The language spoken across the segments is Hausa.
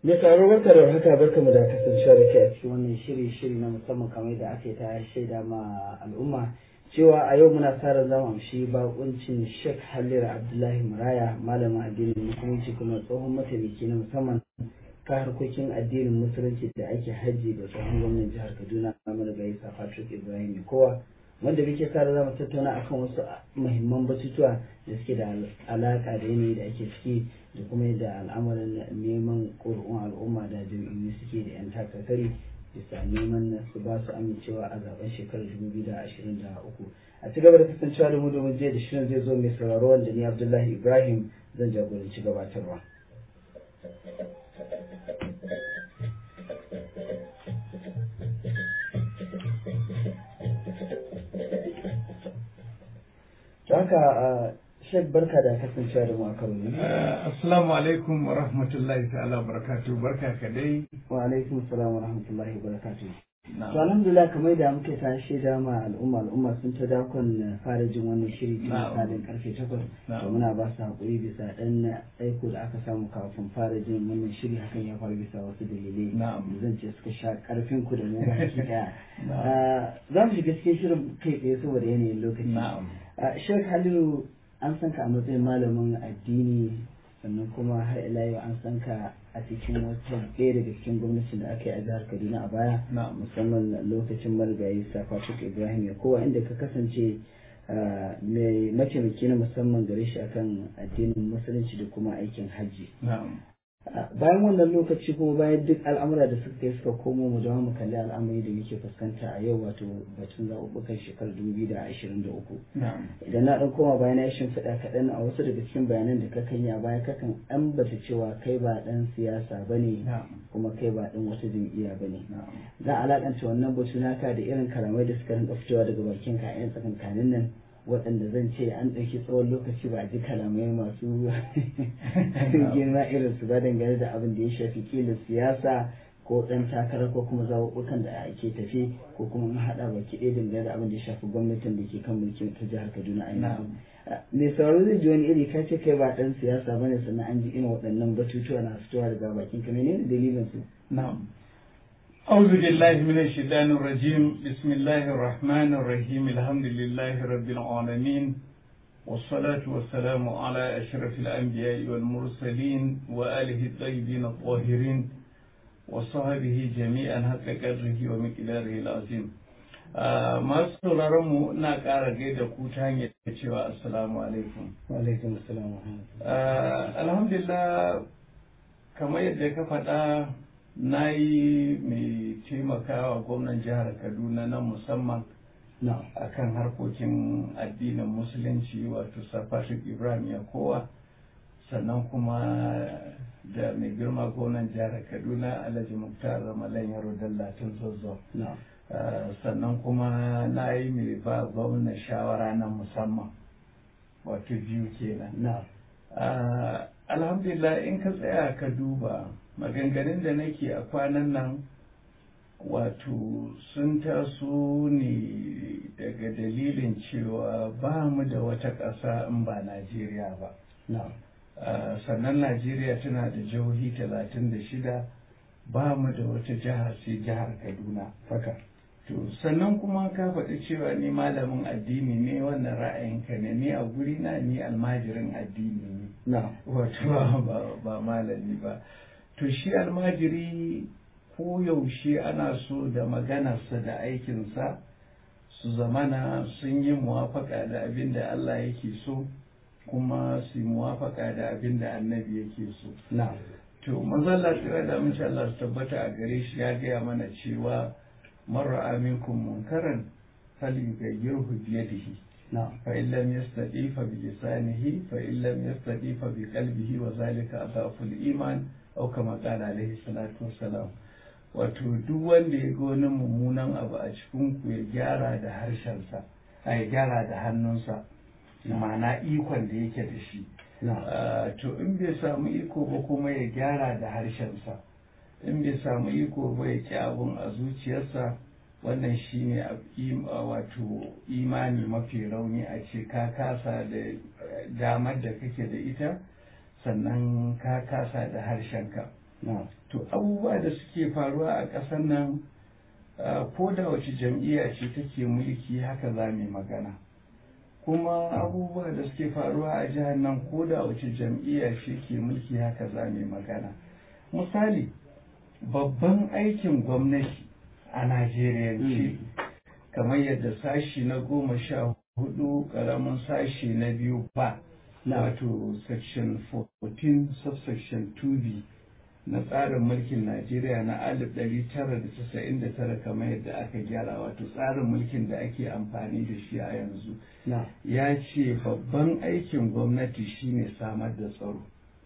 Mai tsaro barka da haka barka mu da kasancewa da kai a cikin wannan shiri shiri na musamman kamar da aka yi ta shaida ma al'umma cewa a yau muna sa ran zamu amshi bakuncin Sheikh Halil Abdullahi Muraya malamin addinin musulunci kuma tsohon mataimaki na musamman ka harkokin addinin musulunci da ake hajji da tsohon gwamnan jihar Kaduna Amadu Gaisa Patrick Ibrahim kowa wanda muke sa ran zamu tattauna akan wasu muhimman batutuwa da suke da alaka da yanayi da ake ciki da kuma yadda al'amarin neman ƙuri'un al'umma da jam'iyyu suke da 'yan takakari bisa neman su ba su amincewa a zaben shekarar 2023 a ci gaba da kasancewa da mu domin jiya da shirin zai zo mai sauraro wanda ni abdullahi ibrahim zan jagoranci gabatarwa haka Sheikh barka da kasancewa da mu a karo ne. Assalamu alaikum wa rahmatullahi ta'ala wa barakatuh barka ka dai. Wa alaikum salam wa rahmatullahi wa barakatuh. To alhamdulillah kamar da muke ta shaida ma al'umma al'umma sun ta dakon fara jin wannan shiri tun misalin karfe takwas. To muna ba su haƙuri bisa ɗan aiko da aka samu kafin fara jin wannan shiri hakan ya faru bisa wasu dalilai. Zan ce suka sha ƙarfin ku da mu baki ɗaya. Za mu shiga cikin shirin kai tsaye saboda yanayin lokaci. Sheikh Halilu an san ka a matsayin malamin addini sannan kuma har ila yau an san ka a cikin wata ɗaya daga cikin gwamnatin da aka yi a jihar kaduna a baya musamman lokacin marigayi safatuk ibrahim ya kowa inda ka kasance mai mataimaki na musamman gare shi akan addinin musulunci da kuma aikin hajji bayan wannan lokaci kuma bayan duk al'amura da suka yi suka komo mu dawo mu kalli al'amari da muke fuskanta a yau wato batun zaɓuɓɓukan shekarar dubu da ashirin da uku idan na ɗan koma bayan ya shimfiɗa kaɗan a wasu daga cikin bayanan da kakan yi a baya kakan ambata cewa kai ba ɗan siyasa ba ne kuma kai ba ɗan wata jam'iyya ba ne za a alaƙanta wannan batu naka da irin kalamai da suka rinka fitowa daga bakin ka a 'yan tsakankanin nan waɗanda zan ce an ɗauki tsawon lokaci ba a ji kalamai masu girma irin su ba dangane da abin da ya shafi kila siyasa ko ɗan takara ko kuma zaɓuɓɓukan da ake tafi ko kuma an haɗa baki ɗaya dangane da abin da ya shafi gwamnatin da ke kan mulkin ta jihar kaduna a yanzu mai sauraro zai ji wani iri ka ce kai ba ɗan siyasa bane sannan an ji irin waɗannan batutuwa na fitowa daga bakin ka menene dalilin su na'am أعوذ بالله من الشيطان الرجيم بسم الله الرحمن الرحيم الحمد لله رب العالمين والصلاة والسلام على أشرف الأنبياء والمرسلين وآله الطيبين الطاهرين وصحبه جميعا حق قدره ومقداره العظيم masu sauraron mu na ƙara gaida ku ta hanyar cewa assalamu alaikum wa alaikum assalam alhamdulillah kamar yadda ka faɗa na yi mai taimakawa gwamnan jihar kaduna na musamman a kan harkokin addinin musulunci wato safatik ibrahim yakowa sannan kuma da mai girma gwamnan jihar kaduna alhaji muktar ramalan yaro dallatin zozo sannan kuma na yi mai ba gwamnan shawara na musamman wato biyu kenan alhamdulillah in ka tsaya ka duba maganganun da nake a kwanan nan wato sun taso ne daga dalilin cewa ba mu da wata ƙasa in ba najeriya ba sannan najeriya tana da jihohi talatin da shida ba mu da wata jihar sai jihar kaduna haka to sannan kuma ka faɗi cewa ni malamin addini ne wannan ra'ayinka ne ni a guri na ni almajirin addini ne wato ba malami ba to shi almajiri ko yaushe ana so da maganarsa da aikinsa su zamana sun yi muwafaka da abin da Allah yake so kuma su yi muwafaka da abin da annabi yake so to mazalla tsira da mace Allah su tabbata a gare shi ya gaya mana cewa marar aminkum munkaran falyughayyirhu biyadihi فإن لم يستطيع فبلسانه فإن لم يستطيع بقلبه وذلك أضعف الإيمان au kama kala alaihi salatu wassalam wato duk wanda ya ga wani mummunan abu a cikin ku ya gyara da harshensa a ya gyara da hannunsa ma'ana ikon da yake da shi to in bai samu iko ba kuma ya gyara da harshensa in bai samu iko ba ya ki abun a zuciyarsa wannan shine wato imani mafi rauni a ce ka kasa da damar da kake da ita sannan ka kasa da harshenka to abubuwa da suke faruwa a ƙasar nan ko da wace jam'iyya ce take mulki haka za mu magana kuma abubuwa da suke faruwa a jihar nan ko da wace jam'iyya ce ke mulki haka za mu magana misali babban aikin gwamnati a najeriya ce kamar yadda sashi na goma sha hudu karamin sashi na biyu ba wato section 14 subsection 2b na tsarin mulkin najeriya na 1999 kamar yadda aka gyara wato tsarin mulkin da ake amfani da shi a yanzu ya ce babban aikin gwamnati shine samar da tsaro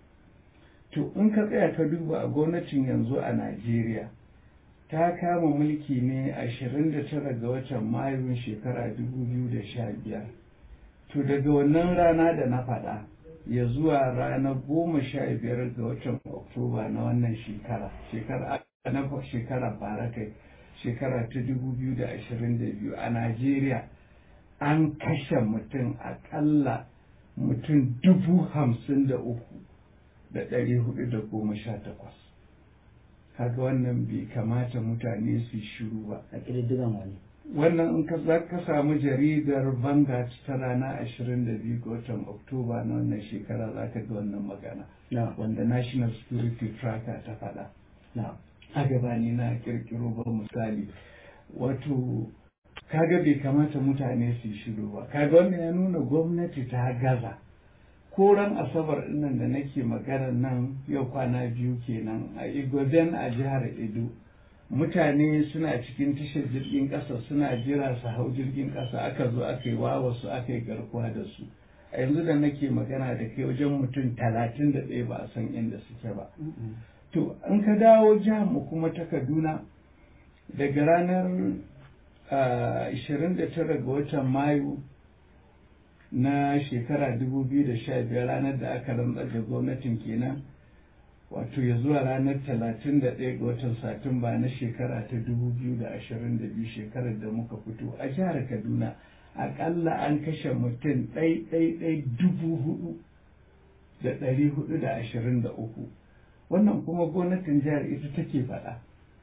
to in ka tsaya ka duba a gwamnatin yanzu a najeriya ta kama mulki ne 29 ga watan mayun shekara 2015 to daga wannan rana da na faɗa ya zuwa ranar goma sha biyar ga watan oktoba na wannan shekara shekara na shekara bara kai shekara ta 2022 a najeriya an kashe mutum akalla mutum dubu hamsin da uku da ɗari hudu da goma sha takwas kaga wannan bai kamata mutane su shiru ba a ƙididdigan wani wannan in ka za ka samu jaridar Vanguard ta rana 22 ga watan Oktoba na wannan shekara za ka ga wannan magana wanda National Security Tracker ta faɗa. A gabani na kirkiro ba misali wato kaga bai kamata mutane su shiru ba kaga wannan ya nuna gwamnati ta gaza ko ran asabar nan da nake magana nan yau kwana biyu kenan a igoben a jihar edo mutane suna cikin tashar jirgin ƙasa suna jira su hau jirgin ƙasa aka zo aka yi wawa su aka yi garkuwa da su a yanzu da nake magana da kai wajen mutum talatin da ɗaya ba a san inda suke ba to an ka dawo jihar mu kuma ta kaduna daga ranar 29 ga watan mayu na shekara 2015 ranar da aka rantsar da gwamnatin kenan wato ya zuwa ranar 31 ga watan satumba na shekara ta 2022 shekarar da muka fito a jihar kaduna akalla an kashe mutum ɗai dubu hudu da ɗari hudu da ashirin da uku wannan kuma gwamnatin jihar ita take faɗa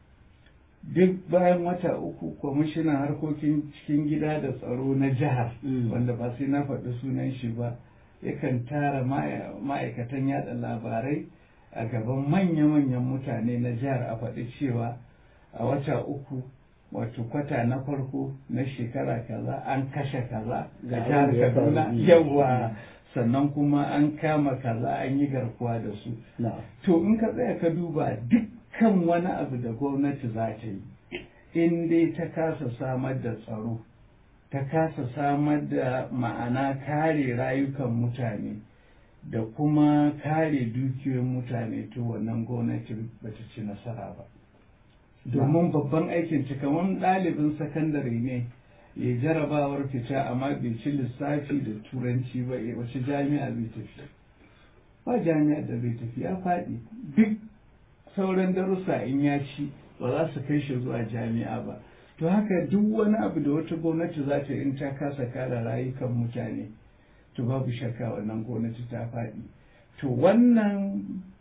duk bayan wata uku kwamishinan harkokin cikin gida da tsaro na jihar wanda ba sai na faɗi sunan shi ba yakan tara ma'aikatan yada labarai a gaban manya-manyan mutane na jihar a faɗi cewa a wata uku wato kwata na farko na shekara kaza an kashe kaza ga jihar kaduna yawa sannan kuma an kama kaza an yi garkuwa da su to in ka tsaya ka duba dukkan wani abu da gwamnati za ta yi in dai ta kasa samar da tsaro ta kasa samar da ma'ana kare rayukan mutane da kuma kare dukiyoyin mutane to wannan gwamnati ba ta ci nasara ba domin babban aikin ci kamar ɗalibin sakandare ne ya jarabawar fita amma bai ci lissafi da turanci ba wace jami'a bai tafi ba jami'a da bai tafi ya faɗi duk sauran darussa in ya ci ba za su kai shi zuwa jami'a ba to haka duk wani abu da wata gwamnati za ta in ta kasa kare rayukan mutane to babu shakka wannan gwamnati ta faɗi to wannan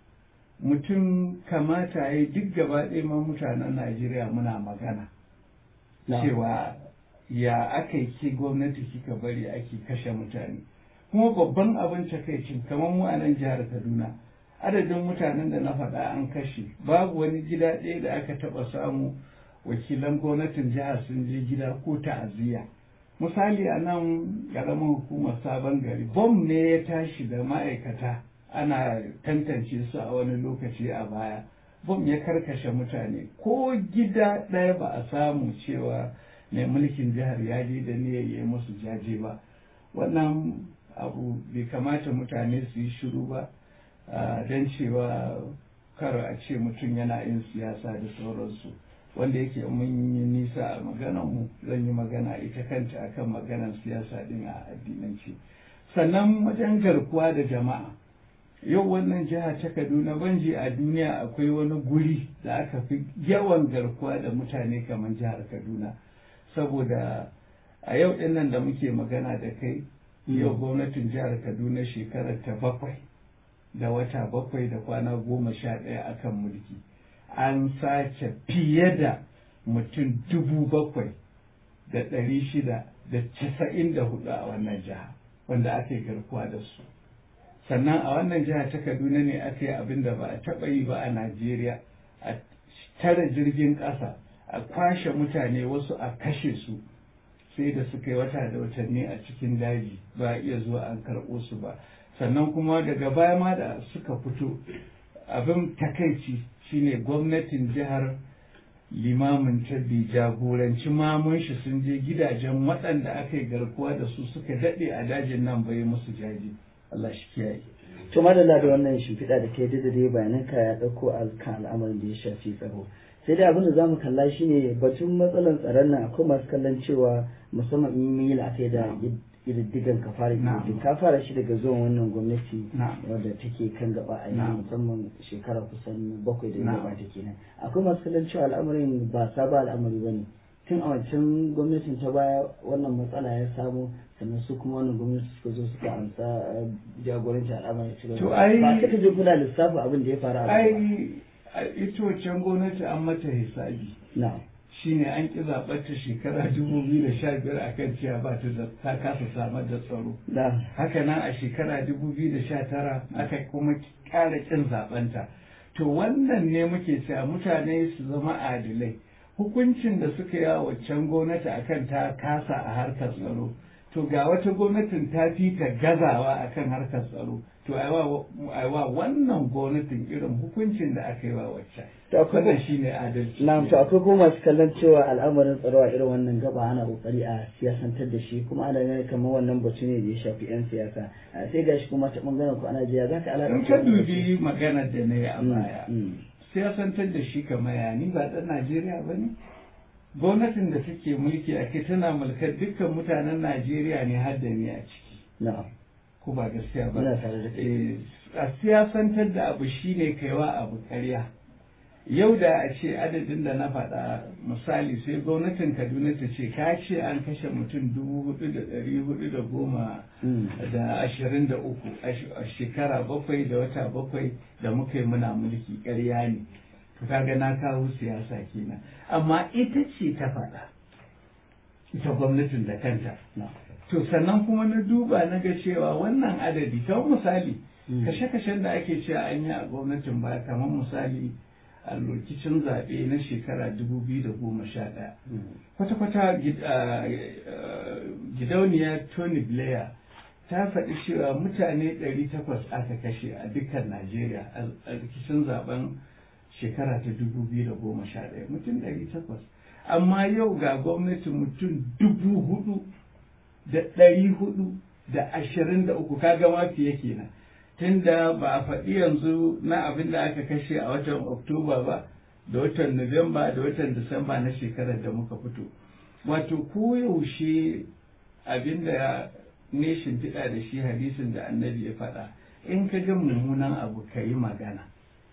mutum kamata ya duk gaba ɗaya ma mutanen najeriya muna magana cewa ya aka yi ke gwamnati kika bari ake kashe mutane kuma babban abin takaicin kamar mu a nan jihar kaduna adadin mutanen da na faɗa an kashe babu wani gida ɗaya da aka taɓa samu wakilan gwamnatin jihar sun je gida ko ta'aziyya misali a nan ƙaramin hukumar sabon gari bom ne ya tashi da ma'aikata ana tantance su a wani lokaci a baya bom ya karkashe mutane ko gida ɗaya ba a samu cewa mai mulkin jihar ya je da niyyar yi musu jaje ba wannan abu bai kamata mutane su yi shiru ba don cewa kar a ce mutum yana yin siyasa da sauransu wanda yake mun yi nisa a maganar mu zan yi magana ita kanta akan maganar siyasa din a addinanci sannan wajen garkuwa da jama'a yau wannan jiha ta kaduna banji a duniya akwai wani guri da aka fi yawan garkuwa da mutane kamar jihar kaduna saboda a yau din nan da muke magana da kai yau gwamnatin jihar kaduna shekarar ta bakwai da wata bakwai da kwana goma sha ɗaya akan mulki an sace fiye da mutum dubu bakwai da ɗari shida da casa'in da hudu a wannan jiha wanda aka yi garkuwa da su sannan a wannan jiha ta kaduna ne aka yi abin da ba a taɓa yi ba a najeriya a tare jirgin ƙasa a kwashe mutane wasu a kashe su sai da suka yi wata da watanni a cikin daji ba a iya zuwa an karɓo su ba sannan kuma daga baya ma da suka fito abin takaici shine gwamnatin jihar limamin ta bi jagoranci mamun shi sun je gidajen waɗanda aka yi garkuwa da su suka daɗe a dajin nan bai musu jaji Allah shi kiyaye to madalla da wannan shimfiɗa da kai da dai bayanan ka ya ɗauko alkan al'amarin da ya shafi tsaro sai dai abin da zamu kalla shine batun matsalar tsaron nan akwai masu kallon cewa musamman in yi la'akai da ƙididdigan ka fara ƙididdig ka fara shi daga zuwan wannan gwamnati wadda take kan gaba a yanzu musamman shekara kusan bakwai da ya gabata kenan akwai masu kallon cewa al'amarin ba sabon al'amari ba ne tun a wancan gwamnatin ta baya wannan matsala ya samu sannan su kuma wannan gwamnati suka zo suka amsa jagoranci al'amarin ci to ai ba ka je kuna lissafa abin da ya faru a ai ita wancan gwamnati an mata hisabi na shine an ƙi zaɓar ta shekara dubu biyu da sha biyar a kan cewa ba ta da ta kasa samar da tsaro da haka nan a shekara dubu biyu da sha tara aka kuma ƙara ƙin zaɓenta to wannan ne muke cewa mutane su zama adilai hukuncin da suka yi a waccan gwamnati akan ta kasa a harkar tsaro to ga wata gwamnatin ta fi ta gazawa akan harkar tsaro to aiwa wannan gwamnatin irin hukuncin da aka yi wa waccan wannan shine adalci na'am to akwai kuma masu kallon cewa al'amarin tsaro a irin wannan gaba ana kokari a siyasantar da shi kuma ana ganin kamar wannan batu ne da ya shafi yan siyasa sai gashi kuma ta bangaren ku ana jiya zaka alaƙa in ka dubi maganar da na yi a baya siyasantar da shi kamar ya ni ba ɗan Najeriya ba ne gwamnatin da take mulki a kai tana mulkar dukkan mutanen Najeriya ne har da ni a ciki na'am ko ba gaskiya ba Ina tare da kai. Eh, a siyasantar da abu shine kaiwa abu ƙarya yau da a ce adadin da na faɗa misali sai gwamnatin kaduna ta ce ka ce an kashe mutum dubu hudu da ɗari hudu da goma da ashirin da uku a shekara bakwai da wata bakwai da muka yi muna mulki ƙarya ne to kaga na kawo siyasa kenan amma ita ce ta faɗa ita gwamnatin da kanta to sannan kuma na duba na ga cewa wannan adadi kamar misali kashe-kashen da ake cewa an yi a gwamnatin baya kamar misali a lokacin zaɓe na shekara 2011 kwata-kwata gidauniya tony blair ta faɗi cewa mutane 800 aka kashe a dukkan najeriya a rikicin zaben shekara ta 2011 mutum 800 amma yau ga gwamnati mutum dubu hudu da ɗari hudu da ashirin da uku kaga ma fiye kenan tunda ba a faɗi yanzu na abin da aka kashe a watan oktoba ba da watan nuwamba da watan disamba na shekarar da muka fito wato koyaushe abin da ne shimfiɗa da shi hadisin da annabi ya faɗa in ka ga mummunan abu ka yi magana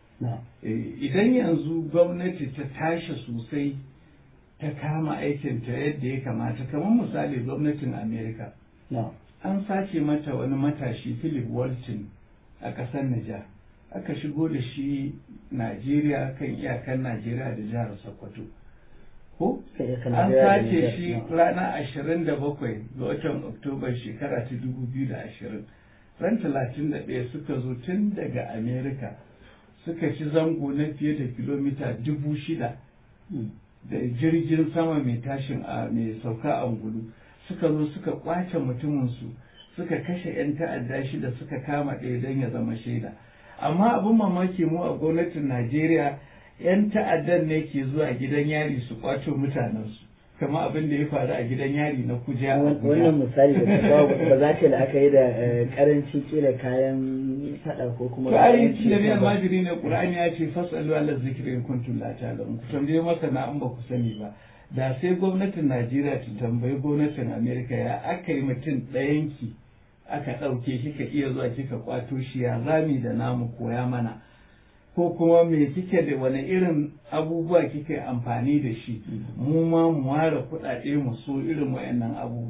idan yanzu gwamnati ta tashi sosai ta kama aikinta yadda ya kamata kamar misali gwamnatin amerika an sace mata wani matashi philip walton a ƙasar Nijar aka shigo da shi Najeriya kan iyakan Najeriya da jihar Sokoto ko an sace shi ranar ashirin da bakwai ga watan Oktoba shekara ta dubu biyu da ashirin ran talatin da ɗaya suka zo tun daga Amerika suka ci zango na fiye da kilomita dubu shida da jirgin sama mai tashin a mai sauka a ngulu suka zo suka kwace mutuminsu suka kashe 'yan ta'adda shida suka kama ɗaya don ya zama shaida amma abin mamaki mu a gwamnatin najeriya 'yan ta'addan ne ke zuwa gidan yari su kwato mutanensu kama abin da ya faru a gidan yari na kuja wannan misali da kawo ba za ta la'akari da karancin kila kayan fada ko kuma kayan da ne almajiri ne qur'ani ya ce fasalu ala zikri in kuntum la ta'lamun ku tambaye masa na an ba ku sani ba da sai gwamnatin najeriya ta tambayi gwamnatin amerika ya aka yi mutum ɗayanki aka ɗauke kika iya zuwa kika kwato shi ya zami da namu koya mana ko kuma me kike da wani irin abubuwa kike amfani da shi mu ma mu ware kuɗaɗe mu so irin wayannan abubuwa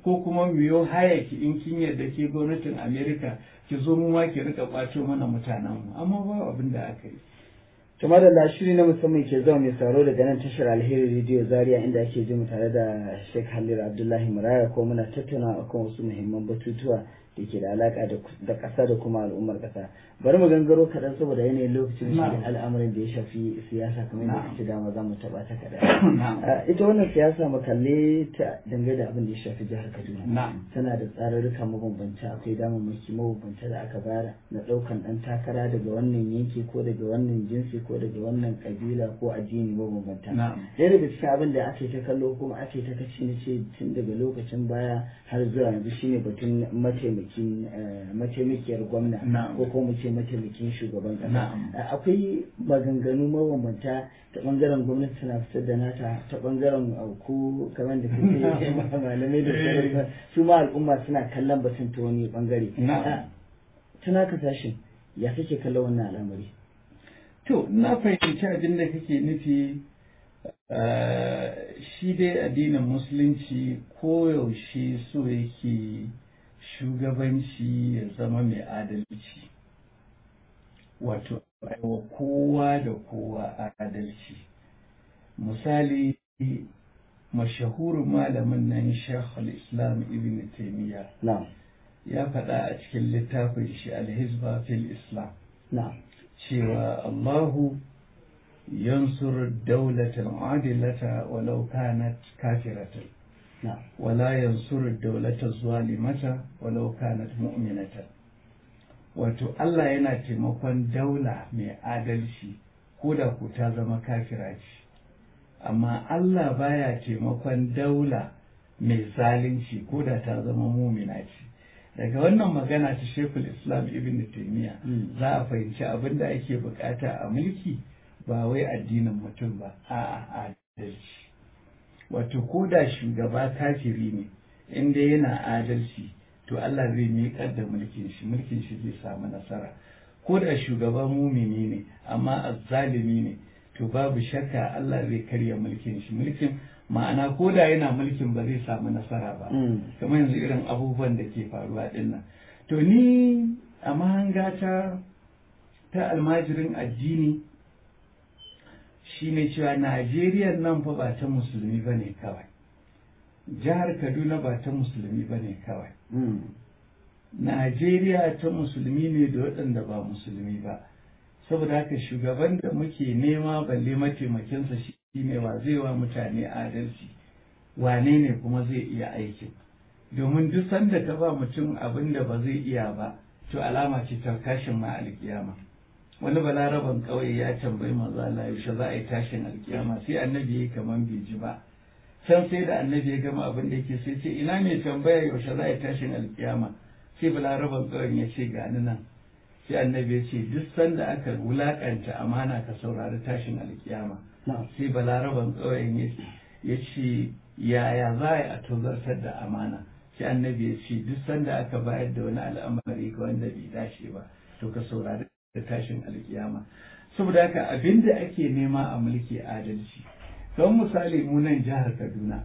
ko kuma mu yo haya ki in kin yarda ke gwamnatin america ki zo mu ma ki rika kwato mana mutanen mu amma ba abin da aka yi Tuma da shiri na musamman ke zama mai tsaro daga nan tashar alheri rediyo zaria inda ake jin tare da Sheikh Halil Abdullahi Muraya ko muna tattauna akan wasu muhimman batutuwa da ke da alaka da ƙasa da kuma al'ummar ƙasa. Bari mu gangaro kaɗan saboda yanayin lokacin shi al'amarin da ya shafi siyasa kamar yadda kace dama za mu taɓa ta kaɗan. Ita wannan siyasa mu kalle ta dangane da abin da ya shafi jihar Kaduna. Tana da tsararruka mabambanta akwai damammaki mabambanta da aka bayar na ɗaukan ɗan takara daga wannan yanki ko daga wannan jinsi ko daga wannan kabila ko addini mabambanta. Ɗaya daga cikin abin da ake ta kallo kuma ake ta kace ni ce tun daga lokacin baya har zuwa yanzu shine batun mataimakin mataimakiyar gwamna ko kuma ce mataimakin shugaban kasa. Akwai maganganu mabambanta ta bangaren gwamnati tana fitar da nata ta bangaren ku kamar da kake malamai da sauransu su ma al'umma suna kallon batun ta wani bangare. Tana kasashen ya kake kallon wannan al'amari? To, na fahimci abin da kake nufi shi dai addinin musulunci koyaushe so yake shugabanci ya zama mai adalci. Wato, aiwa kowa da kowa adalci. Misali, mashahurin malamin nan Shekul Islam Ibn Taymiyyah ya faɗa a cikin littafin shi Al-Hizba fil Islam. cewa Allahu yansur daulatan adilata walau kanat kafiratan wala yansur daulata zalimata walau kanat mu'minatan wato Allah yana taimakon daula mai adalci ko da ku ta zama kafira ce amma Allah baya taimakon daula mai zalunci ko da ta zama mumina ce daga wannan magana ta shekul islam ibn taimiyya za a fahimci abin da ake bukata a mulki ba wai addinin mutum ba a adalci wato ko da shugaba kafiri ne inda yana adalci to Allah zai miƙar da mulkin shi mulkin shi zai samu nasara ko da shugaba mumini ne amma azzalimi ne to babu shakka Allah zai karya mulkin shi mulkin ma'ana ko da yana mulkin ba zai samu nasara ba kamar yanzu irin abubuwan da ke faruwa dinnan to ni a mahangata ta almajirin addini shine cewa najeriya nan fa ba ta musulmi ba ne kawai jihar kaduna ba ta musulmi ba ne kawai najeriya ta musulmi ne da waɗanda ba musulmi ba saboda haka shugaban da muke nema balle mataimakinsa shi ne wa zai wa mutane adalci wane ne kuma zai iya aikin domin duk sanda ka ba mutum abin da ba zai iya ba to alama ce ta kashin ma alkiyama wani balaraban ƙauye ya tambayi manzo Allah yaushe za a yi tashin alkiyama sai annabi ya kaman bai ji ba can sai da annabi ya gama abin da yake sai ce ina mai tambaya yaushe za a yi tashin alkiyama sai balaraban ƙauyen ya ce ga ni nan sai annabi ya ce duk sanda aka wulakanta amana ka saurari tashin alkiyama sai balaraban ƙauyen ya ce yaya za a yi a tozartar da amana sai annabi ya ce duk sanda aka bayar da wani al'amari ga wanda bai dace ba to ka saurari da tashin alkiyama saboda haka abin da ake nema a mulki adalci don misali mu nan jihar kaduna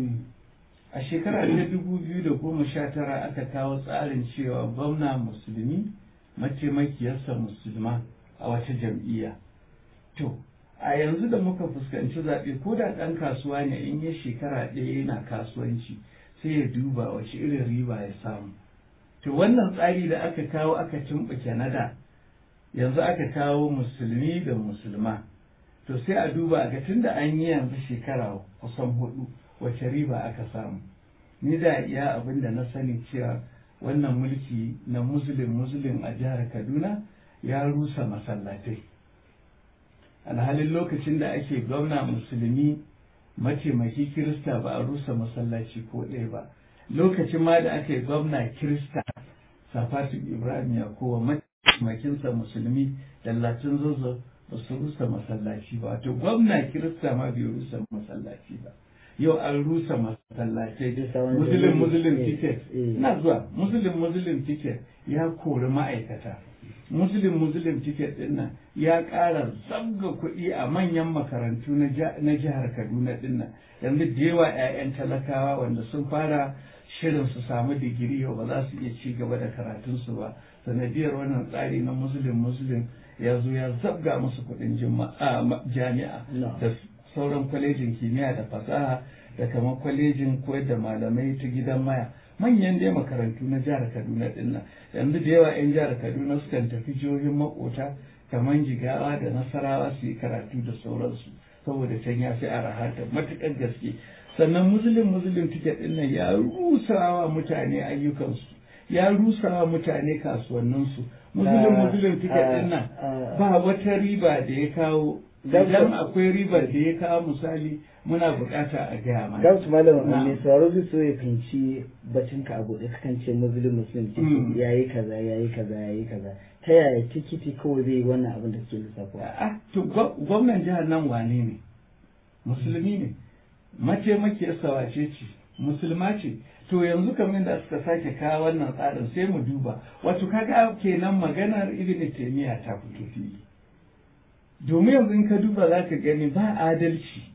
a shekara ta dubu biyu da goma sha tara aka kawo tsarin cewa gwamna musulmi mataimakiyarsa musulma a wata jam'iyya to a yanzu da muka fuskanci zaɓe ko da ɗan kasuwa ne in ya shekara ɗaya yana kasuwanci sai ya duba wace irin riba ya samu to wannan tsari da aka kawo aka tumɓuke na da yanzu aka kawo musulmi da musulma to sai a duba ga tun da an yi yanzu shekara kusan hudu wace riba aka samu ni da iya abin da na sani cewa wannan mulki na muslim muslim a jihar kaduna ya rusa masallatai alhalin lokacin da ake gwamna musulmi mataimaki kirista ba a rusa masallaci ko ɗaya ba lokacin ma da aka yi gwamna kirista safatu ibrahim yakowa mataimakinsa musulmi dallatin zozo ba su rusa masallaci ba wato gwamna kirista ma bai rusa masallaci ba yau an rusa masallatai muslim muslim ticket na zuwa muslim muslim ticket ya kori ma'aikata muslim muslim ticket din nan ya ƙara zabga kuɗi a manyan makarantu na jihar kaduna din nan yanzu da yawa 'ya'yan talakawa wanda sun fara shirin su samu digiri yau ba za su iya ci gaba da karatunsu ba sanadiyar wannan tsari na muslim muslim ya zo ya zabga musu kuɗin jami'a da sauran kwalejin kimiyya da fasaha da kamar kwalejin koyar da malamai ta gidan maya manyan dai makarantu na jihar kaduna din nan yanzu da yawa 'yan jihar kaduna sukan tafi jihohin makota kamar jigawa da nasarawa su yi karatu da sauransu saboda can ya fi araha da matuƙar gaske sannan musulun musulun tiket din nan ya rusawa mutane ayyukansu ya rusawa mutane kasuwanninsu musulun musulun tiket din nan ba wata riba da ya kawo idan akwai ribar da ya kawo misali muna bukata a gaya mana. Gautu malam mai sauraro zai so ya fahimci batun ka abu da kakan ce muslim muslim ce ya yi kaza ya yi kaza ya yi kaza ta yaya tikiti kawai zai yi wannan abin da suke lissafa. Ah to gwamnan jihar nan wane ne musulmi ne mataimakiyarsa wace ce musulma ce to yanzu kamar da suka sake kawo wannan tsarin sai mu duba wato kaga kenan maganar ibn taymiya ta fito fili domin yanzu in ka duba za ka gani ba adalci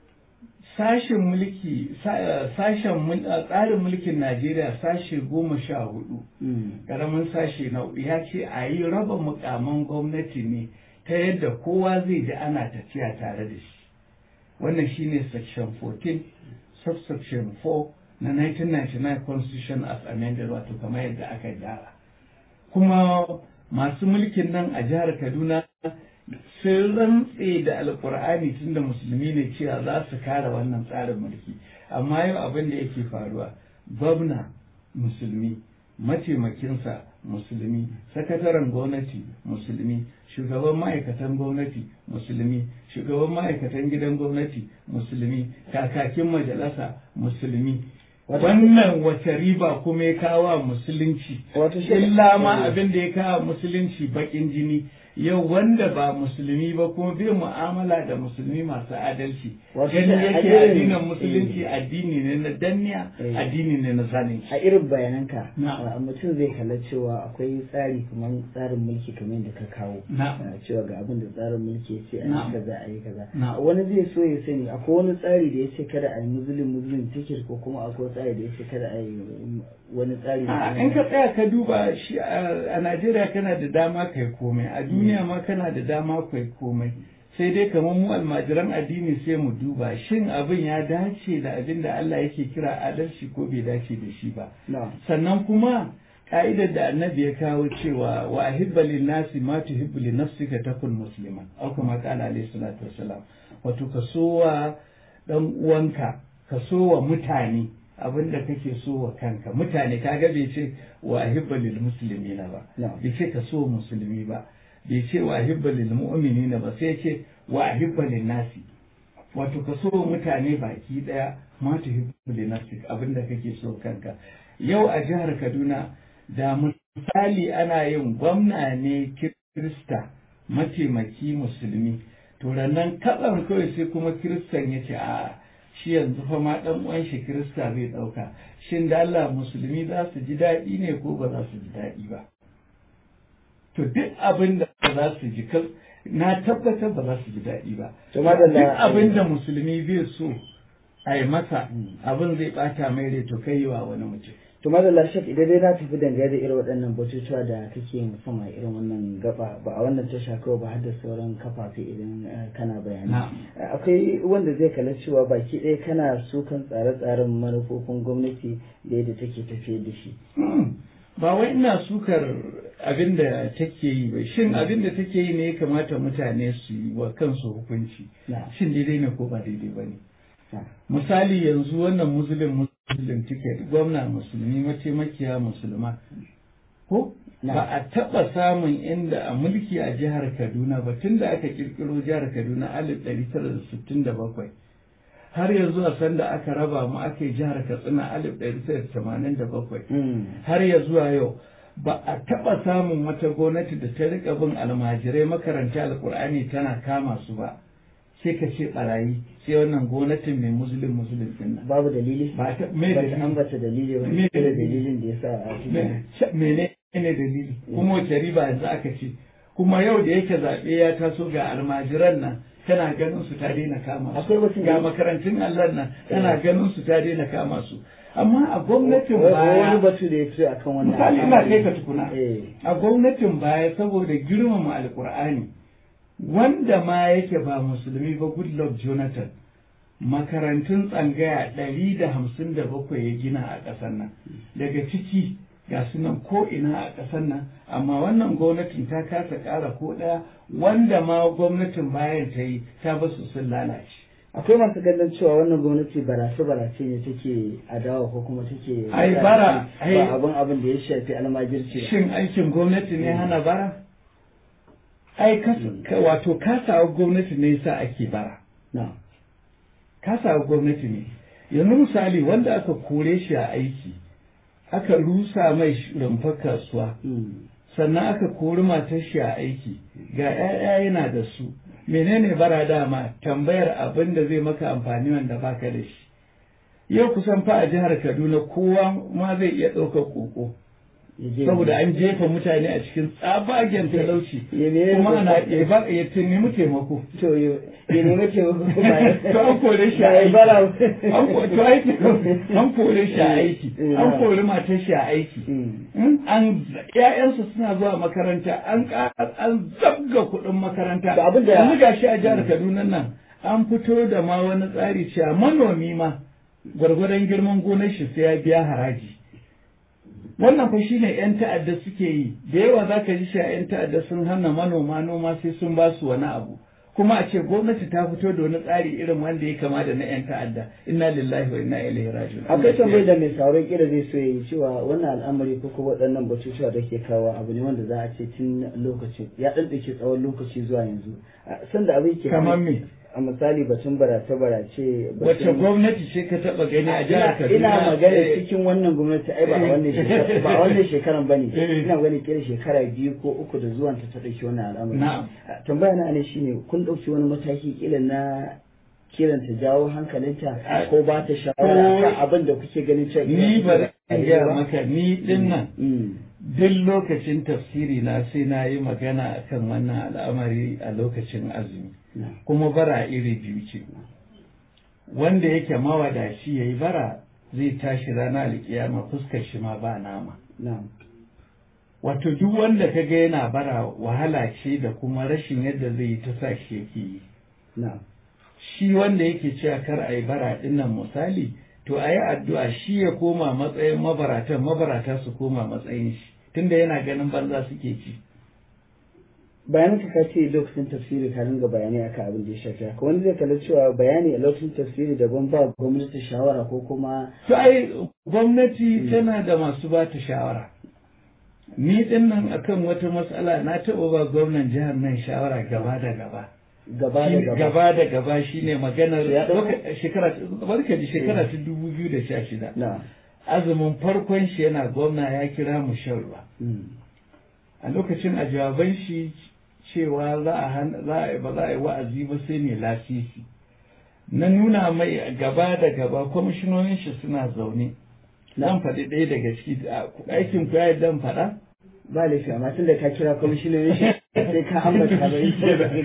sashen mulki sashen tsarin mulkin najeriya sashe goma sha hudu karamin sashe na hudu ya ce a yi raba mukaman gwamnati ne ta yadda kowa zai ji ana tafiya tare da shi wannan shine section 14 subsection 4 na 1999 constitution as amended wato kamar yadda aka gyara kuma masu mulkin nan a jihar kaduna sun rantse da alkur'ani tun da musulmi ne cewa za su kare wannan tsarin mulki amma yau abin da yake faruwa gwamna musulmi mataimakinsa musulmi sakataren gwamnati musulmi shugaban ma'aikatan gwamnati musulmi shugaban ma'aikatan gidan gwamnati musulmi kakakin majalisa musulmi wannan wace riba kuma ya kawo musulunci illa ma abin da ya kawo musulunci bakin jini yau wanda ba musulmi ba kuma bai mu'amala da musulmi masu adalci gani yake addinin musulunci addini ne na danniya addini ne na zalunci a irin bayananka mutum zai kalla cewa akwai tsari kamar tsarin mulki kamar da ka kawo cewa ga abin da tsarin mulki ya ce a yi kaza a yi kaza wani zai so ya sani akwai wani tsari da ya ce kada a yi muslim muslim tikir ko kuma akwai tsari da ya ce kada a yi wani tsari in ka tsaya ka duba shi a Najeriya kana da dama kai komai a duniya ma kana da dama kai komai sai dai kamar mu almajiran addini sai mu duba shin abin ya dace da abin da Allah yake kira adalci ko bai dace da shi ba sannan kuma ka'idar da annabi ya kawo cewa wa ahibba lin nasi ma tuhibbu li nafsika takun musliman aw kama qala alayhi salatu wassalam wato ka sowa dan uwanka ka sowa mutane abin da kake so wa kanka mutane kaga bai ce wa ahibba lil muslimina ba bai ce ka so musulmi ba bai ce wa ahibba lil mu'minina ba sai ce wa ahibba lin nasi wato ka so mutane baki daya ma tuhibbu lin nafsik abin da kake so kanka yau a jihar Kaduna da misali ana yin gwamna ne kirista mataimaki musulmi to nan katsan kawai sai kuma kiristan ya ce a shi yanzu fa ma dan uwan shi kirista zai dauka shin da Allah musulmi za su ji daɗi ne ko ba za su ji daɗi ba to duk abin da za su ji na tabbatar ba za su ji daɗi ba duk abin da musulmi bai so a yi masa abin zai bata mai rai to kai wa wani mutum to madalla shek idan dai na tafi dangane da irin waɗannan batutuwa da kake musamman irin wannan gaba ba a wannan tasha kawai ba har da sauran kafafe idan kana bayani akwai wanda zai kalla cewa baki ɗaya kana sukan tsare-tsaren manufofin gwamnati da yadda take tafiyar da shi ba wai ina sukar abin da take yi ba shin abin da take yi ne ya kamata mutane su yi wa kansu hukunci shin daidai ne ko ba daidai ba ne misali yanzu wannan musulun muslim ticket gwamna musulmi mataimakiya musulma ko ba a taɓa samun inda a mulki a jihar kaduna ba tun da aka kirkiro jihar kaduna alif ɗari tara da sittin da bakwai har yanzu a sanda aka raba mu aka yi jihar katsina alif ɗari tara da tamanin da bakwai har ya zuwa yau ba a taɓa samun wata gwamnati da ta riƙa bin almajirai makaranta alƙur'ani tana kama su ba sai ka ce barayi sai wannan gwamnatin mai musulun musulun din nan babu dalili ba ta me ba dalili ta ambata dalili ba Me da dalili? dalilin da yasa a cikin mene ne dalili kuma wace riba yanzu aka ce kuma yau da yake zaɓe ya taso ga almajiran nan kana ganin su ta daina kama su Akwai wasu ga da- makarantun Allah nan kana ganin su ta daina kama su amma a gwamnatin wani baya batu da ya fi akan wannan misali ina kai ka tukuna eh a gwamnatin baya saboda girmama alkur'ani wanda ma yake ba musulmi ba goodluck jonathan makarantun tsangaya ɗari da hamsin da bakwai ya gina a ƙasar nan daga ciki ga su nan ko ina a ƙasar nan amma wannan gwamnatin ta kasa ƙara ko ɗaya wanda ma gwamnatin bayan ta yi ta basu sun lalace akwai masu ganin cewa wannan gwamnati barace barace ne take adawa ko kuma take Ai, bara, ai- ba abin abin da ya shafi almajirci ba shin aikin gwamnati ne hana bara ai kas- ka- wato kasawa gwamnati ne yasa ake bara na kasawa gwamnati ne yanzu misali wanda aka kore shi a aiki aka rusa mai sh- rumfar kasuwa Mm. sannan aka kori matar shi a aiki ga 'ya'ya yana da su menene bara dama tambayar abin da zai maka amfani wanda baka da shi yau kusan fa a jihar kaduna kowa ma zai iya ɗaukar koko Ya je- saboda an jefa mutane a cikin tsabagen talauci Ya ne- kuma ana ya ba ya nemi taimako to yo ya nemi taimako ba ya to an kore shi ba a ya aiki bara an ko- to aiki an kore shi a aiki an kori matar shi a aiki Mm. in an ƴaƴansu suna zuwa makaranta an ƙara an zabga kuɗin makaranta To abin da- yanzu gashi a jihar Kaduna nan an fito da ma wani tsari cewa manomi ma gwargwadon girman gonar shi sai ya biya haraji wannan fa shine yan ta'adda suke yi da yawa za ka ji shi yan ta'adda sun hana manoma noma sai sun ba su wani abu kuma a ce gwamnati ta fito da wani tsari irin wanda ya kama da na yan ta'adda inna lillahi wa inna ilaihi raji'un akwai tambayi da mai sauran kira zai so yi cewa wannan al'amari ko kuma waɗannan batutuwa da ke kawo abu ne wanda za a ce tun lokacin ya ɗanɗake tsawon lokaci zuwa yanzu A sanda abin ke kamar me a misali batun barace barace wacce gwamnati ce ka taba gani a jihar Kaduna ina magana Eh, cikin wannan gwamnati ai ba a wannan shekara ba a wannan shekaran bane Eh. ina gani kira shekara biyu ko uku da zuwan ta ta dauki wannan al'amari Na'am. A, tambaya na ne shine kun dauki wani mataki kila na kiran ta jawo hankalinta A- ko ba ta shawara kan abin da kuke ganin cewa ni ba bari in gaya maka ni din nan Mm. duk lokacin tafsiri na sai na yi magana akan wannan al'amari a lokacin azumi Na. kuma bara iri biyu ce wanda yake mawadaci ya yi bara zai tashi rana alkiyama fuskar shi ma ba nama na wato duk wanda ka ga yana bara wahala ce da kuma rashin yadda zai yi ta sa shi yake yi na shi wanda yake cewa kar a yi bara dinnan misali to a yi addu'a shi ya koma matsayin mabaratan mabarata su koma matsayin shi tunda yana ganin banza suke ci bayanin ka ce lokacin tafsiri ka ringa bayani akan abin da ya shafi haka wani zai kalli cewa bayani a lokacin tafsiri daban ba gwamnati shawara ko kuma to ai gwamnati tana da masu ba ta shawara ni din nan akan wata matsala na taɓa ba gwamnan jihar nan shawara gaba da gaba gaba da Shi- gaba gaba da gaba shine maganar Ya ɗauka- loka- shekara barka ji shekara ta dubu biyu da sha shida na azumin farkon shi yana gwamna ya kira mu shan ruwa Mm. a lokacin a jawaban shi cewa za a hana- za a ba za a yi wa'azi ba sai mai lasisi na nuna mai gaba da gaba kwamishinonin shi suna zaune zan faɗi ɗaya daga ciki a- aikin ku ya yi dan faɗa ba laifi amma tun da ka kira kwamishinan shi sai ka ambata ba yi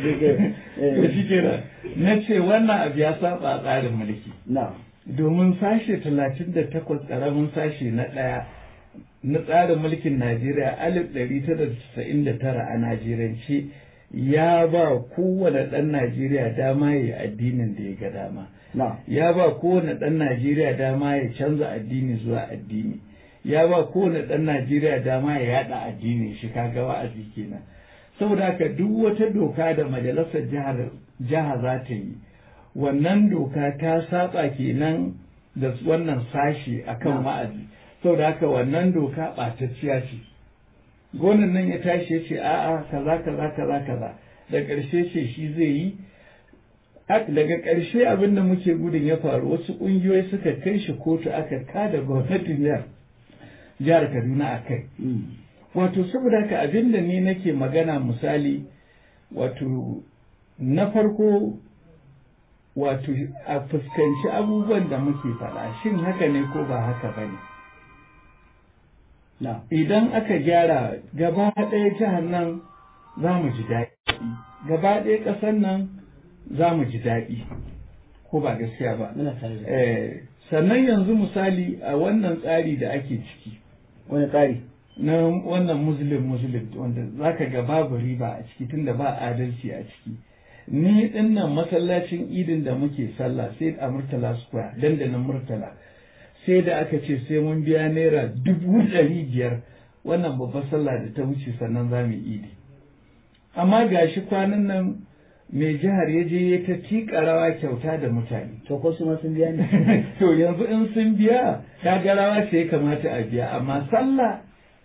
to shi kenan na ce wannan abu ya saba tsarin mulki na domin sashe talatin da takwas ƙaramin sashe na ɗaya na tsarin mulkin Najeriya alif ɗari tara da casa'in da tara a Najeriyanci ya ba kowane ɗan Najeriya dama ya yi addinin da ya ga dama. na Ya ba kowane ɗan Najeriya dama ya canza addini zuwa addini. Ya ba kowane ɗan Najeriya dama ya yaɗa addini shi kaga wa'azi kenan. Saboda haka duk wata doka da majalisar jihar jiha za ta yi wannan doka ta saba kenan da wannan sashi akan Na. wa'azi. saboda haka wannan doka ɓatacciya ce gonan nan ya tashi ya ce a'a kaza kaza kaza kaza da ƙarshe ce shi zai yi Ak- daga ƙarshe abin da muke gudun ya faru wasu ƙungiyoyi suka kai shi kotu aka kada gwamnatin jihar jihar kaduna a kai Mm. wato saboda haka abin da ni nake magana misali wato na farko wato a fuskanci abubuwan da muke faɗa shin haka ne ko ba haka ba ne na idan aka gyara gaba ɗaya jihar nan za mu ji daɗi gaba ɗaya ƙasar nan za mu ji daɗi ko ba gaskiya ba muna tare da eh, sannan yanzu misali a wannan tsari da ake ciki wani tsari na wannan muslim muslim wanda zaka ga babu riba a ciki tunda ba adalci a ciki ni dinnan masallacin idin da muke sallah sai a murtala square dandalin murtala sai da aka ce sai mun biya naira dubu ɗari biyar wannan babbar sallah da ta wuce sannan za mu idi amma gashi kwanan nan mai jihar ya je ya ta tiƙa rawa kyauta da mutane to ko su ma sun biya ne to yanzu in sun biya kaga rawa ce ya kamata a biya amma sallah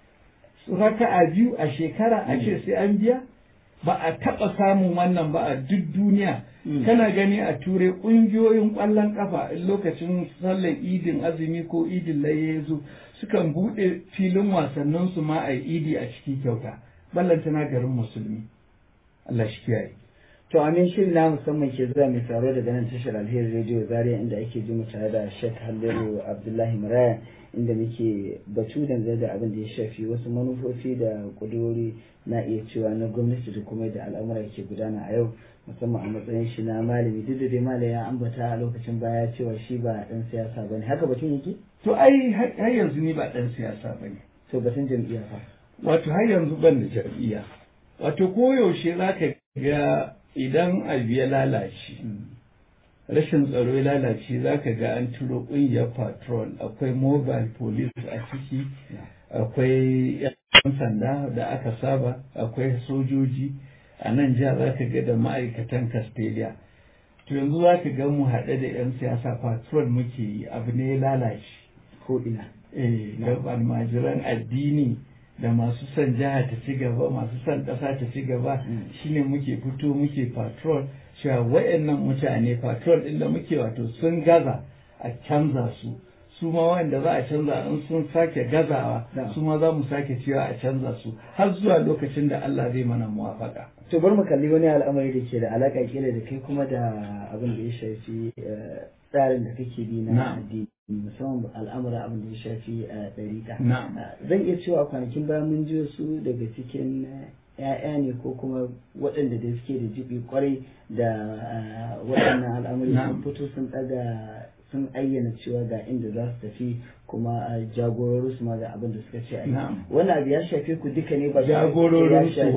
raka'a biyu a shekara a ce sai an biya ba a taɓa samun wannan ba a duk duniya kana gani a turai ƙungiyoyin ƙwallon ƙafa in lokacin sallar idin azumi ko idin laye ya zo sukan buɗe filin wasannin su ma a idi a ciki kyauta ballantana garin musulmi Allah shi kiyaye to amin shirin na musamman ke zuwa mai taro daga nan tashar alheri radio zaria inda ake ji mu tare da Sheikh Halliru Abdullahi Maraya inda muke batu dangane da abin da ya shafi wasu manufofi da kudurori na iya cewa na gwamnati da kuma da al'amura ke gudana a yau musamman a matsayin shi na malami duk da dai malam ya ambata a lokacin baya cewa shi ba dan siyasa bane haka batun yake to ai har yanzu ni ba ɗan siyasa bane to batun jam'iyya fa wato har yanzu ban da jam'iyya wato koyaushe za ka ga idan abu ya lalace rashin tsaro ya lalace za ka ga an turo ƙungiyar patrol akwai mobile police a ciki akwai 'yan sanda da aka saba akwai sojoji a nan jiha za ka ga da ma'aikatan castelia to yanzu za ka ga mu haɗe da 'yan siyasa patrol muke yi abu ne ya lalace ko ina eh da almajiran addini da masu son jiha ta ci gaba masu son ƙasa ta ci gaba shine muke fito muke patrol cewa wayannan mutane patrol ɗin da muke wato sun gaza a canza su su ma wanda za a canza in sun sake gazawa su ma za mu sake cewa a canza su har zuwa lokacin da Allah zai mana muwafaka to bar mu kalli wani al'amari da ke da alaka kila da kai kuma da abin da ya shafi tsarin da kake bi na addini musamman al'amura abin da ya shafi ɗariƙa zan iya cewa kwanakin baya mun ji wasu daga cikin ‘ya'ya ne ko kuma waɗanda da suke da jibi kwarai da waɗannan al'amari sun fito sun ɗaga sun ayyana cewa ga inda za su tafi kuma jagororin su ma ga abin da suka ce a yi wani abu ya shafe ku duka ne ba jagororin su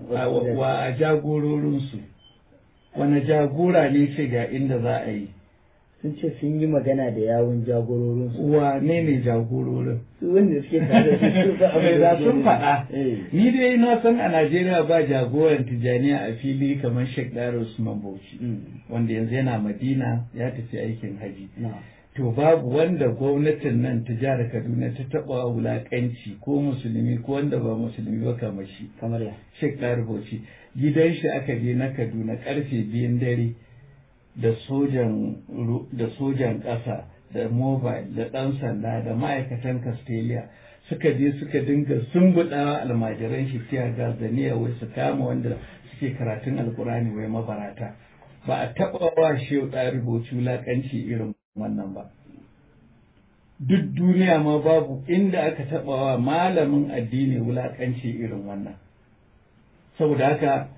wa jagororin su wani jagora ne ce ga inda za a yi sun ce sun yi magana da yawun jagororin su wane ne jagororin su wanda suke tare da su ba abin da sun faɗa ni dai na san a Najeriya ba jagoran tijaniya a fili kamar Sheikh Daro Usman Bauchi wanda yanzu yana Madina ya tafi aikin haji to babu wanda gwamnatin nan ta jihar Kaduna ta taɓa wulaƙanci ko musulmi ko wanda ba musulmi ba kamar shi kamar ya Sheikh Daro Bauchi gidan shi aka je na Kaduna karfe biyun dare da sojan da sojan ƙasa da mobile da ɗan sanda da ma'aikatan castelia suka je suka dinga sumbuɗawa almajiran shi tiya gas da niyya wai su kama wanda suke karatun alkurani wai mabarata ba a taɓa wa shehu ɗari rubuci wulaƙanci irin wannan ba duk duniya ma babu inda aka taɓa wa malamin addini wulaƙanci irin wannan saboda haka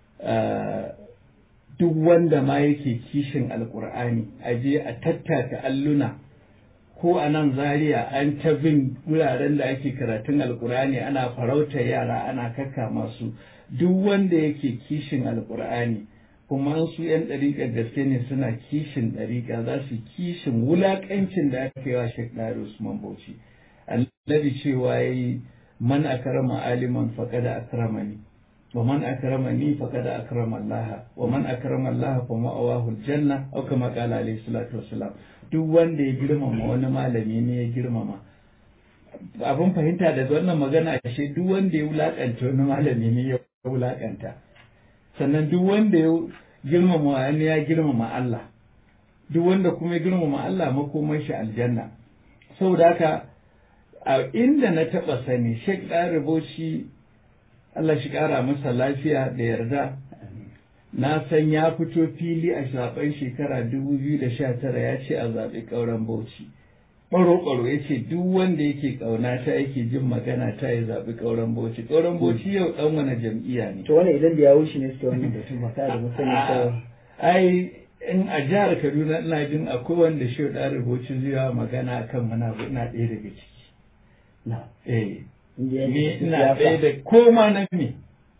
duk wanda ma yake kishin alkur'ani a je a tattaka alluna ko a nan zaria an ta bin wuraren da ake karatun alkur'ani ana farauta yara ana kakka masu duk wanda yake kishin alkur'ani kuma su yan ɗariƙar gaske ne suna kishin ɗariƙa za su kishin wulaƙancin da aka yi wa Sheikh Dari Usman Bauchi annabi cewa yayi man akrama aliman faqad akramani ومن أكرمني فقد أكرم الله ومن أكرم الله فمأواه الجنة أو كما قال عليه الصلاة والسلام duk wanda ya girmama wani malami ne ya girmama abin fahimta da wannan magana ashe duk wanda ya wulakanta wani malami ne ya wulakanta sannan duk wanda ya girmama wani ya girmama Allah duk wanda kuma ya girmama Allah makomai shi aljanna saboda haka a inda na taɓa sani Sheikh Ɗariboci Allah shi ƙara masa lafiya da yarda na san ya fito fili a zaben shekara 2019 ya ce a zaɓi ƙauren bauchi ɓaro-ɓaro ya ce duk wanda yake ƙauna ta yake jin magana ta ya zaɓi ƙauren bauchi ƙauren bauchi yau ɗan wani jam'iyya ne to wani idan da ya wuce ne suke wannan batu ba ka da musani cewa ai in a jihar kaduna ina jin akwai wanda shi da rubuci zai magana kan mana ina ɗaya daga ciki eh ni ina ɗaya da koma na me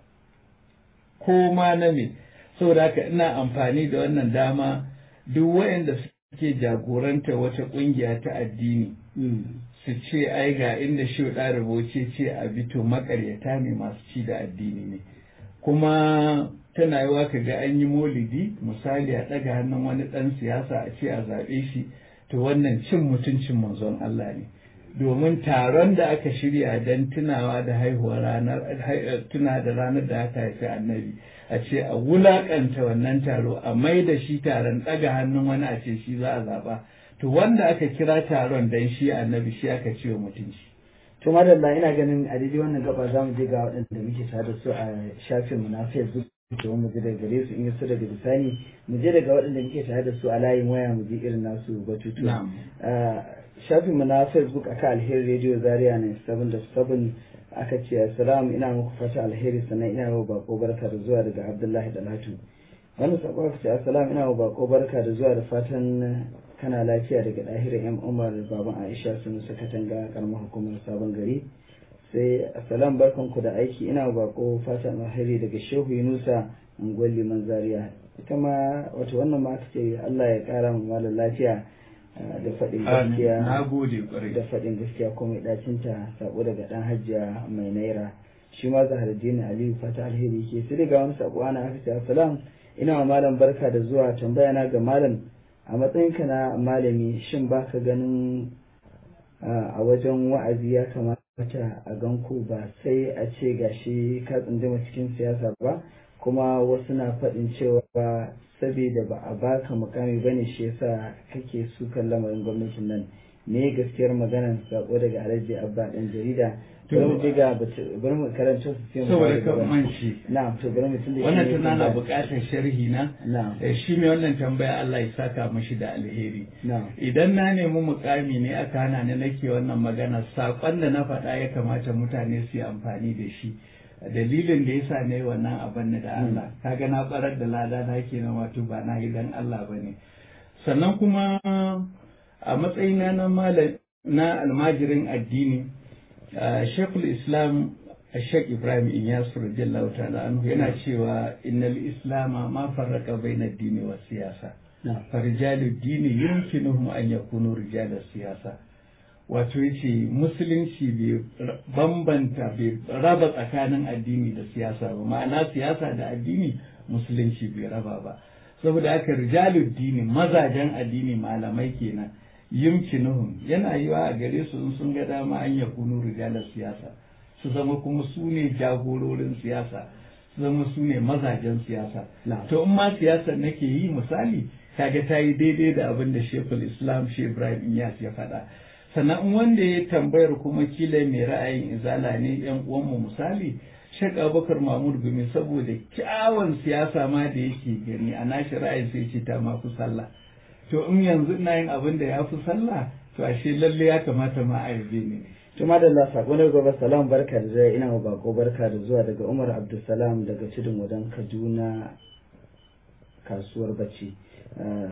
koma na me saboda haka ina amfani da wannan dama duk waɗanda suke jagoranta wata ƙungiya ta addini su ce ai ga inda shi da rubuce ce a bito makaryata ne masu ci da addini ne kuma tana yiwa ka ga an yi molidi misali a ɗaga hannun wani ɗan siyasa a ce a zaɓe shi to wannan cin mutuncin manzon Allah ne domin taron da aka shirya don tunawa da haihuwar ranar tuna da ranar da aka haifi annabi a ce a wulakanta wannan taro a mai da shi taron ɗaga hannun wani a ce shi za a zaɓa to wanda aka kira taron don shi annabi shi aka ce wa mutunci to madalla ina ganin a daidai wannan gaba za mu je ga waɗanda muke tare da su a shafin mu na facebook domin mu je daga gare su in yaso daga bisani mu je daga waɗanda muke tare da su a layin waya mu je irin nasu batutuwa shafin mu na facebook aka alheri radio zaria ne 77 aka ce assalamu ina muku fata alheri sannan ina yau bako barka da zuwa daga abdullahi dalatu wani sako aka ce assalamu ina yau bako barka da zuwa da fatan kana lafiya daga ɗahira yan umar baban aisha sun saka tanga karamar hukumar sabon gari sai assalam barkanku da aiki ina bako fatan alheri daga shehu yunusa unguwar liman zaria ita ma wato wannan ma aka ce allah ya kara mu malam lafiya da faɗin gaskiya da faɗin gaskiya ko mai ɗacinta sako daga ɗan hajjiya mai naira shi ma zaharaddin aliyu fata alheri ke sai daga wani sako ana aka ce assalam ina wa malam barka da zuwa tambaya na ga malam a matsayinka na malami shin baka ganin a wajen wa'azi ya kamata a ganku ba sai a ce gashi ka tsunduma cikin siyasa ba kuma wasu na faɗin cewa saboda ba a baka mukami bane shi yasa kake sukan lamarin gwamnatin nan me gaskiyar maganar sako daga alhaji abba ɗan jarida bari mu diga bari mu karanta su sai mu saboda kan manci na'am to bari mu tunda wannan tana na buƙatar sharhi na na'am shi mai wannan tambaya Allah ya saka mashi da alheri na'am idan na nemi mukami ne aka hana ni nake wannan magana sakon da na faɗa ya kamata mutane su yi amfani da shi dalilin da yasa ne wannan abin da Allah kaga na barar da lada na kenan wato ba na yi dan Allah bane sannan kuma a matsayina na malam na almajirin addini shekul islam shek ibrahim inyas radiyallahu ta'ala anhu yana cewa innal islama ma farraka baina dini wa siyasa farijalu dini yumkinuhum an yakunu rijala siyasa wato yace musulunci bai bambanta bai raba tsakanin addini da siyasa ba ma'ana siyasa da addini musulunci bai raba ba saboda haka rijalu dini mazajen addini malamai kenan yumkinuhum yana yiwa a gare su in sun ga dama an ya kunu rijalar siyasa su zama kuma su ne jagororin siyasa su zama su ne mazajen siyasa to in ma siyasar nake yi misali kaga ta yi daidai da abin da shekul islam shi ibrahim iyas ya faɗa sannan in wanda ya tambayar kuma kila mai ra'ayin izala ne yan uwanmu misali shek abubakar mahmud gumi saboda kyawun siyasa ma da yake gani a nashi ra'ayin sai ce ta ma fi sallah to in yanzu ina yin abin da ya fi sallah to ashe lalle ya kamata ma a yabe ni to madalla sako na gaba salam barka da zai ina bako barka da zuwa daga umar abdulsalam daga tudun wadan kaduna kasuwar bacci